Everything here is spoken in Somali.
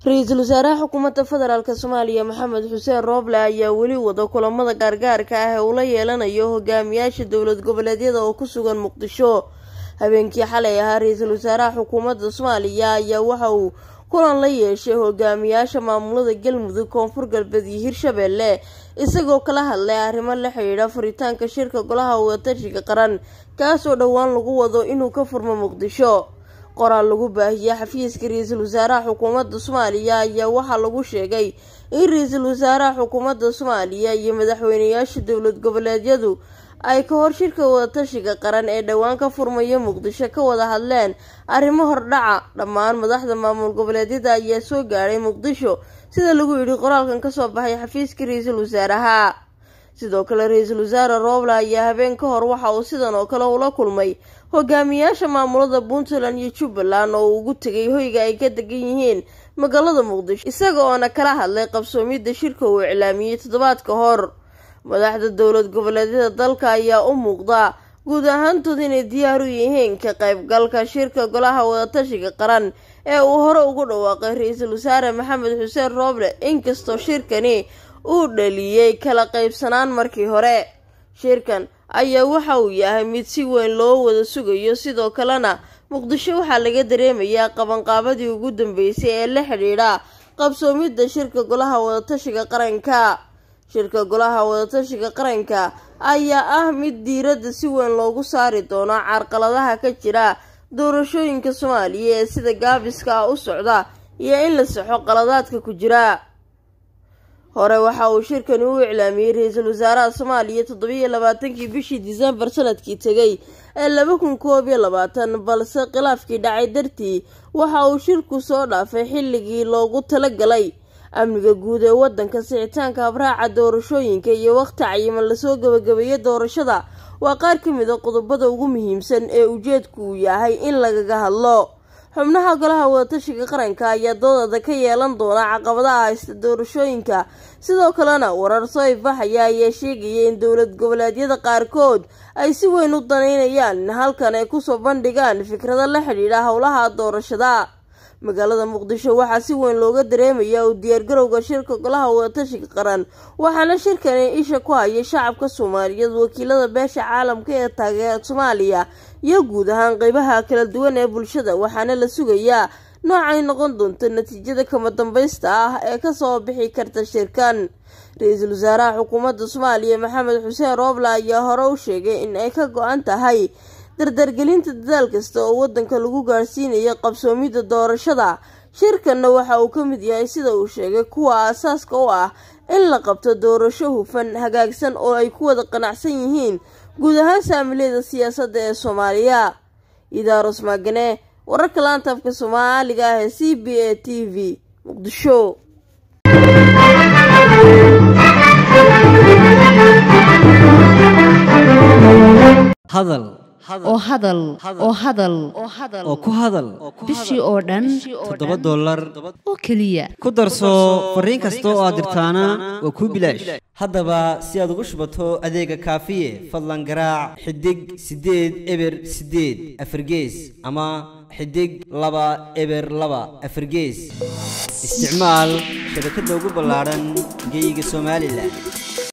ra-iisul wasaaraha xukuumadda federaalk soomaaliya maxamed xuseen rooble ayaa weli wada kulamada gaargaarka ah ee uu la yeelanayo hogaamiyaasha dowlad goboleedyada oo ku sugan muqdisho habeenkii xalay ahaa ra-iisul wasaaraha xukuumadda soomaaliya ayaa waxa uu kulan la yeeshay hogaamiyaasha maamulada galmudug koonfur galbeed iyo hirshabelle isagoo kala hadlay arrimo la xidhiidha furitaanka shirka golaha wadatashiga qaran kaasoo dhowaan lagu wado inuu ka furmo muqdisho qoraal lagu baahiyey xafiiska ra-iisul wasaaraha xukuumadda soomaaliya ayaa waxaa lagu sheegay in ra-iisul wasaaraha xukuumadda soomaaliya iyo madaxweyneyaasha dowlad goboleedyadu ay ka hor shirka wadatashiga qaran ee dhowaan ka furmaya muqdisho ka wada hadleen arrimo hordhaca dhammaan madaxda maamul goboleedyada ayaa soo gaadhay muqdisho sida lagu yidhi qoraalkan kasoo baxay xafiiska ra-iisul wasaaraha sidoo kale ra-iisul wasaare rooble ayaa habeen ka hor waxa uu sidan oo kale ula kulmay hogaamiyaasha maamulada puntland iyo jubbaland oo uu ugu tegay hoyga ay ka degan yihiin magaalada muqdisho isaga oona kala hadlay qabsoomidda shirka uu iclaamiyey toddobaadka hor madaxda dowlad goboleedyada dalka ayaa u muuqda guud ahaantood inay diyaar u yihiin ka qaybgalka shirka golaha wadatashiga qaran ee uu hore ugu dhawaaqay ra-iisul wasaare maxamed xuseen rooble inkastoo shirkani uu dhaliyey kala qaybsanaan markii hore shirkan ayaa waxa uu yahay mid si weyn loo wada sugayo sidoo kalena muqdisho waxaa laga dareemayaa qabanqaabadii ugu dambeysay ee la xidhiidha qabsoomidda shirka golaha wadatashiga qaranka shirka golaha wadatashiga qaranka ayaa ah mid diiradda si weyn loogu saari doono carqaladaha ka jira doorashooyinka soomaaliya ee sida gaabiska ah u socda iyo in la saxo qaladaadka ku jira hore waxa uu shirkani u iclaamiyey ra-iisul wasaaraha soomaaliya toddobiiyo labaatankii bishii disembar sanadkii tegay ee laba kun koob iyo labaatan balse khilaafkii dhacay dartii waxa uu shirku soo dhaafay xilligii loogu talagalay amniga guud ee wadanka sixitaanka habraaca doorashooyinka iyo wakhti cayiman lasoo gabagabeeyo doorashada waa qaar ka mid a qodobada ugu muhiimsan ee ujeedku uu yahay in lagaga hadlo xubnaha golaha wadatashiga qaranka ayaa doodada ka yeelan doona caqabadaha haysta doorashooyinka sidoo kalena warar soo ifaxaya ayaa sheegaya in dowlad goboleedyada qaarkood ay si weyn u danaynayaan in halkan ay kusoo bandhigaan fikrado la xidhiidha howlaha doorashada magaalada muqdisho waxaa si weyn looga dareemayaa uu diyaargarowga shirka golaha wadatashiga qaran waxaana shirkani isha ku haya shacabka soomaaliyeed wakiilada beesha caalamka ee taageera soomaaliya iyo guud ahaan qeybaha kala duwan ee bulshada waxaana la sugayaa noocay noqon doonto natiijada kama dambaysta ah ee kasoo bixi karta shirkan ra-iisul wasaaraha xukuumadda soomaaliya maxamed xuseen rooble ayaa hore u sheegay in ay ka go-an tahay dardargelinta dadaal kasta oo wadanka lagu gaarsiinayo qabsoomidda doorashada shirkanna waxa uu ka mid yahay sida uu sheegay kuwa aasaaska u ah in la qabto doorasho hufan hagaagsan oo ay ku wada qanacsan yihiin guud ahaan saamileeda siyaasadda ee soomaaliya idaaros maagane wararka laantaafka soomaaliga ah ee c b a t v muqdisho hadal oo hadal oo hadal oo ku hadal bishii oo dhan toddoba dollar oo keliya ku darso fariin kasta oo aad dirtaana waa kuu bilaash haddaba si aad ugu shubato adeega kaafiye fadlan garaac xidig siddeed eber siddeed afargees ama xidig laba eber laba afargees isticmaal shabakadda ugu ballaadhan geyga somalilan